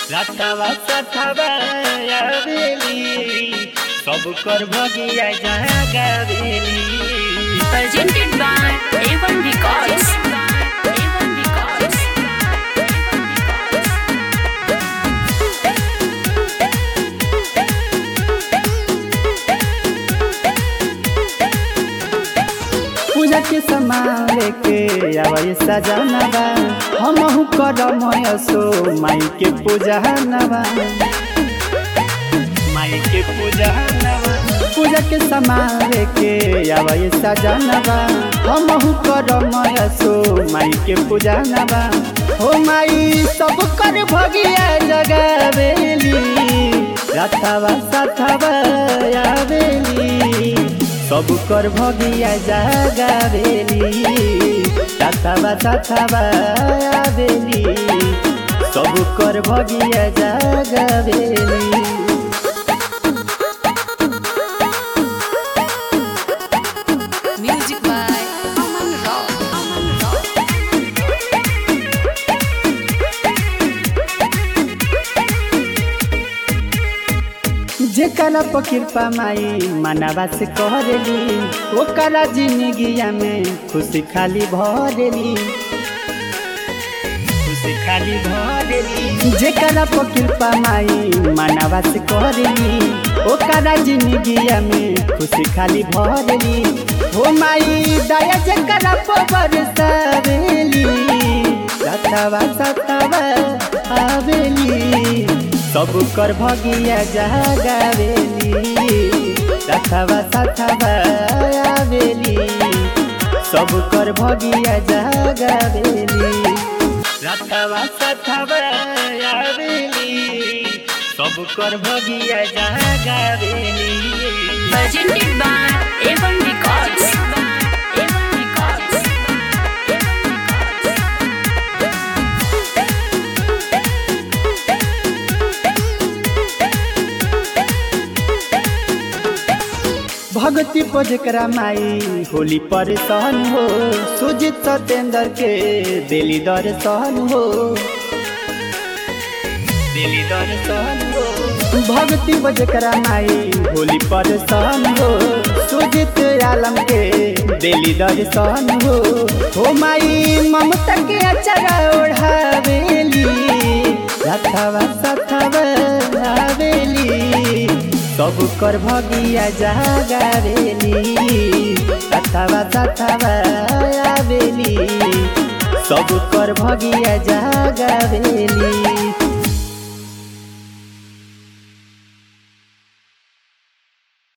रातवा सथवा आवेली सब कर भगिया जागावेली presented by A1 Records. A1 Records. पूजा के सामान लेके आवे सजनवा हमहु करम सो माई के पूजा नवा माई के पूजा नवा पूजा के सामान लेके आवे सजनवा हमहु करम सो माई के पूजा नवा हो माई सब कर भगिया जगावेली रातवा साथवा आवेली सब कर भगिया जागावेली साथवा साथवा आवेली सब कर भगिया जागावेली Music by Aman Rao. Aman Rao. जेकरा पर कृपा माई मनवा से करेली ओकरा जिंदगिया में खुशी खाली भरेली खुशी खाली भरेली जेकरा पर कृपा माई मनवा से करेली ओकरा जिंदगिया में खुशी खाली भरेली हो माई दया जेकरा पर बरसावेली सतवा सतवा आवेली सब कर भगिया जागावेली सथवा सथवा आवेली सब कर भगिया जागावेली सथवा सथवा आवेली सब कर भगिया जागावेली Presented by A1 Records. A1 Records. भगती पर जेकरा माई होली पर सहन हो सुजित सतेंद्र के दिली दर सहन हो दिली दर सहन हो भगती पर जेकरा माई होली पर सहन हो सुजित आलम के दिली दर सहन हो हो माई ममता के अचरा ओढ़ावेली रथवा सथवा आवेली सब कर भगिया जागावेली सथवा सथवा आवेली सब कर भगिया जागावेली